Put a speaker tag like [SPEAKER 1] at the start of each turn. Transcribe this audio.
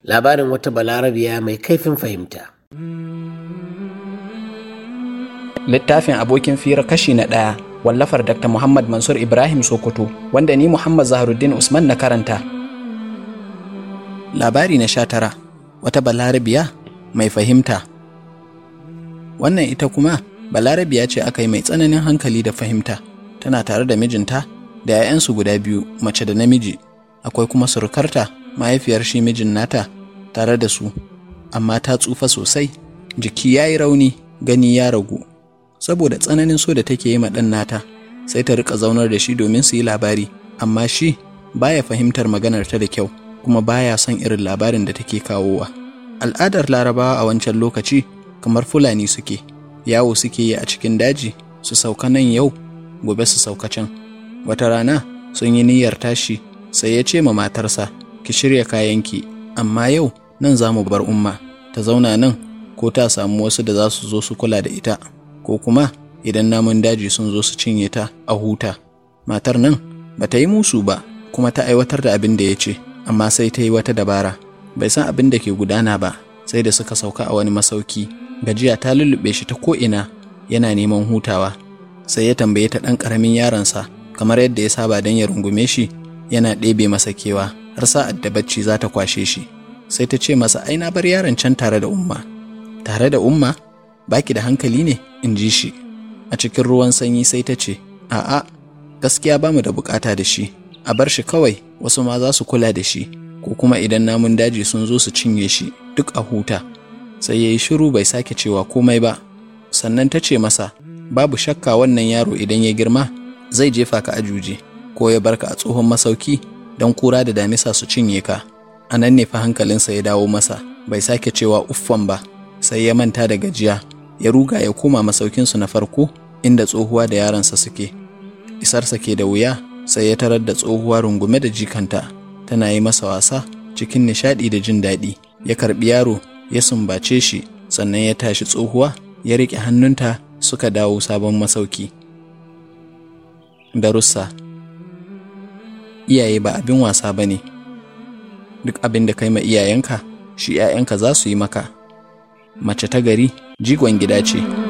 [SPEAKER 1] labarin wata balarabiya mai kaifin fahimta.
[SPEAKER 2] littafin abokin fira kashi na ɗaya wallafar dr muhammad mansur ibrahim sokoto wanda ni muhammad zaharuddin usman na karanta labari na sha tara wata balarabiya mai fahimta wannan ita kuma balarabiya ce aka yi mai tsananin hankali da fahimta tana tare da mijinta da 'ya'yansu guda biyu mace da namiji akwai kuma surukarta mahaifiyar shi mijin nata tare da su amma ta tsufa sosai jiki ya yi rauni gani ya ragu saboda tsananin so da take yi ma ɗan nata sai ta rika zaunar da shi domin su yi labari amma shi baya fahimtar maganar ta da kyau kuma baya son irin labarin da take kawowa al'adar larabawa a wancan lokaci kamar fulani suke yawo suke yi a cikin daji su sauka nan yau gobe su sauka can wata rana sun yi niyyar tashi sai ya ce ma matarsa ki shirya kayanki amma yau nan za mu bar umma ta zauna nan ko ta samu wasu da za su zo su kula da ita ko kuma idan namun daji sun zo su cinye ta a huta matar nan ba ta yi musu ba kuma ta aiwatar da abin da ya ce amma sai ta yi wata dabara bai san abin da ke gudana ba sai da suka sauka a wani masauki gajiya ta lullube shi ta ko'ina yana neman hutawa sai ya tambaye ta ɗan ƙaramin yaronsa kamar yadda ya saba don ya rungume shi yana ɗebe masa kewa har sa'ad da bacci za ta kwashe shi sai ta ce masa ai na bar yaron can tare da umma tare da umma baki da hankali ne in ji shi a cikin ruwan sanyi sai ta ce a'a gaskiya ba mu da bukata da shi a bar shi kawai wasu ma za su kula da shi ko kuma idan namun daji sun zo su cinye shi duk a huta sai ya yi shiru bai sake cewa komai ba sannan ta ce masa babu shakka wannan yaro idan ya girma zai jefa ka a juji ko ya barka a tsohon masauki don kura da damisa su cinye ka a nan ne fa hankalinsa ya dawo masa bai sake cewa uffan ba sai ya manta da gajiya ya ruga ya koma masaukinsu na farko inda tsohuwa da yaransa suke isarsa ke da wuya sai ya tarar da tsohuwa rungume da jikanta tana yi masa wasa cikin nishaɗi da jin daɗi ya karɓi yaro ya sumbace shi sannan ya tashi tsohuwa ya riƙe hannunta suka dawo sabon masauki darussa iyaye ba abin wasa ba ne duk abin da kai ma iyayenka shi 'ya'yanka za su yi maka mace ta gari jigon gida ce